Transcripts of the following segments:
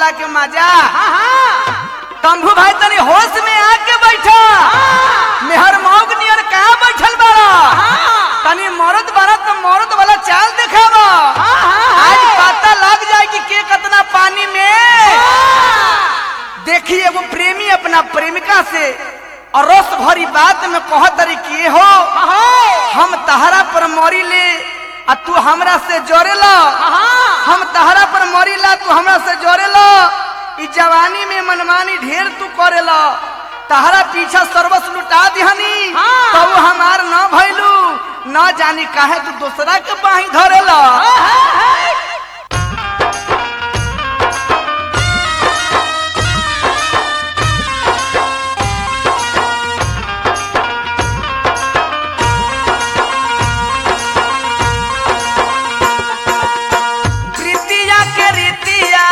भोगला के मजा तंभू भाई तनी होश में आके बैठा मेहर मौग नियर कहाँ बैठल बारा तनी मरद बारा तो मरद वाला चाल दिखावा आज पता लग जाए कि के कितना पानी में देखिए वो प्रेमी अपना प्रेमिका से और रस भरी बात में कह तरी कि हो हम तहरा पर मरी ले आ तू हमरा से जोड़ेला हम तहरा पर मरी ला तू हमरा से जोड़ेला ई जवानी में मनमानी ढेर तू करेला तहरा पीछा सर्वस लुटा दिहनी तब हमार न भइलू न जानी काहे तू दूसरा के बाही धरेला प्रीतिया के रीतिया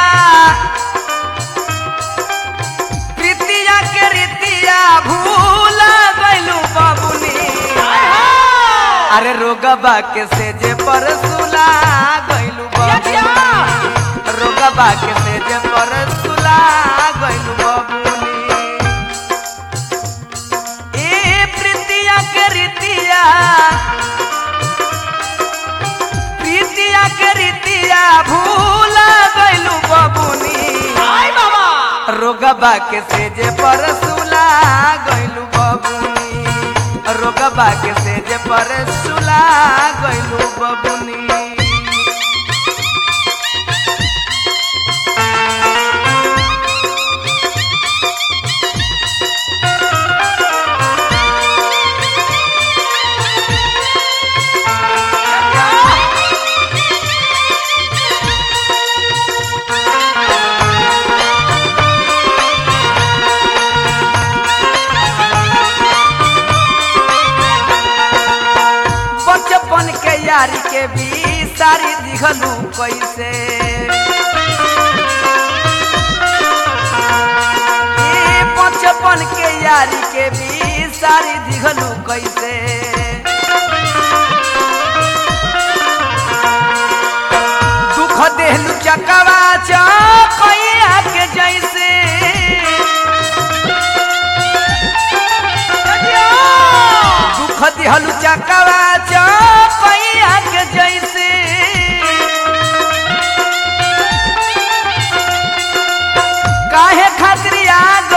प्रीतिया के रीतिया भूल गइलू बाबुनी अरे रोगबा के सेजे पर सुला गइलू बाबुनी रोगबा के सेजे पर सुला गइलू बाबुनी ए प्रीतिया के रीतिया प्रीतिया के रीतिया भूल गइलू बबुनी रोगबा के सेजे पर सुला गइलू बबुनी रोगबा के सेजे पर सुला गइलू बबुनी बचपन के यारी के भी सारी दिखलू कैसे ए बचपन के यारी के भी सारी दिखलू कैसे दुख देहलू चकवा चकैया के जैसे दुख दिहलू चकवा चकैया के जैसे काहे खातिर आग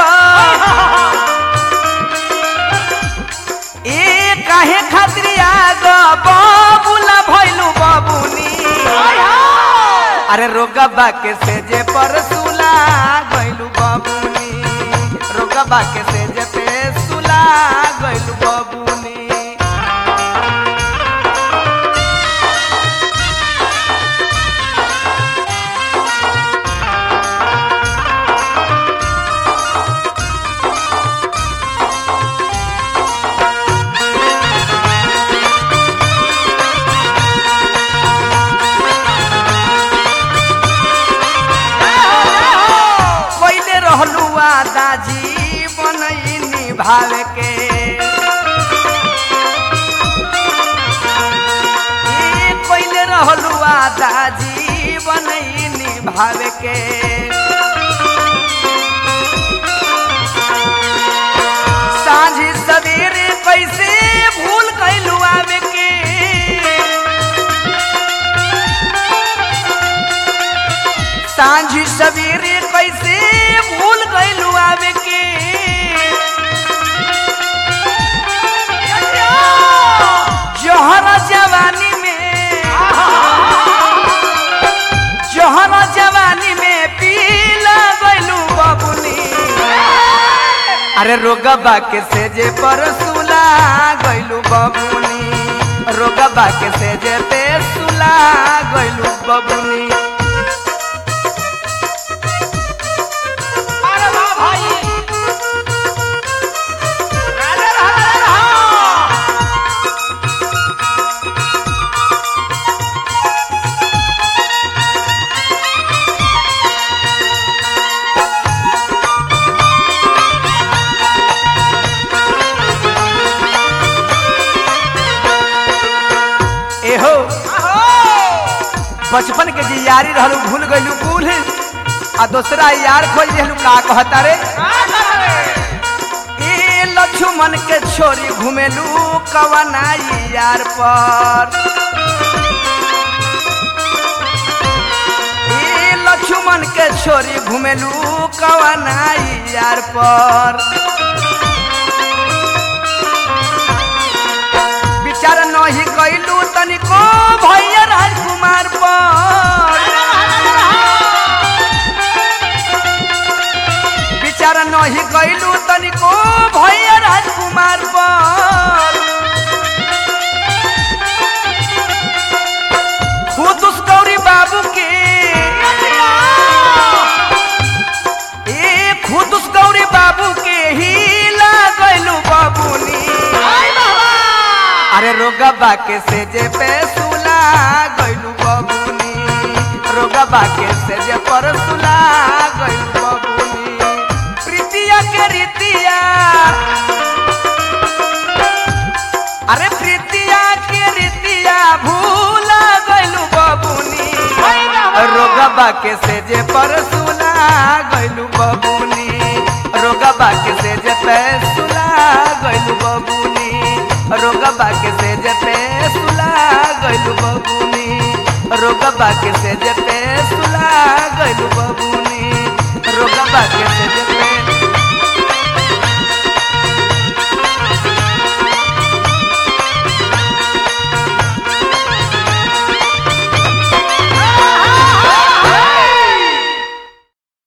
ए काहे खातिर आग बाबूला भइलू बाबूनी अरे रोगबा के सेजे पर सुला गइलू बाबूनी रोगबा के सेजे पे सुला गइलू बाबूनी पहले रहलू दाजी बनैनी भाव के ए, पहले रहलू दाजी बनैनी भाव के साँझ सवेरे कैसे भूल कैलू आवे के सांझी सवेरे कैसे भूल गइलू आवे के जहरा जवानी में जहरा जवानी में पीला गइलू बबुनी अरे रोगबा के सेजे पर सुला गइलू बबुनी रोगबा के सेजे पे सुला गइलू बबुनी अरे वाह भाई राधे राधे रहा एहो बचपन के जे यारी रहलू भूल गइलू कुल आ दूसरा यार खोज दिलू का कहता रे ए लक्ष्मण के छोरी घुमेलू कवनाई यार पर ए लक्ष्मण के छोरी घुमेलू कवनाई यार पर विचार नहीं कैलू तनिको भैया राजकुमार पर विचार नहीं कैलू तनिको भैया राजकुमार पर खुद उस गौरी बाबू के ए खुद उस गौरी बाबू के ही लागलू बाबूनी अरे रोगबा के से जे पे सुला गइलू बबुनी रोगबा के से जे पर सुला गइलू बबुनी प्रीतिया के रीतिया अरे प्रीतिया के रीतिया भूला गइलू बबुनी रोगबा के से जे पर सुला गइलू बबुनी रोगबा के से जे पे सुला गइलू बबुनी रोगबा के से जे पे सुला गइलू बबुनी रोगबा के से जे पे सुला गइलू बबुनी रोगबा के से जे पे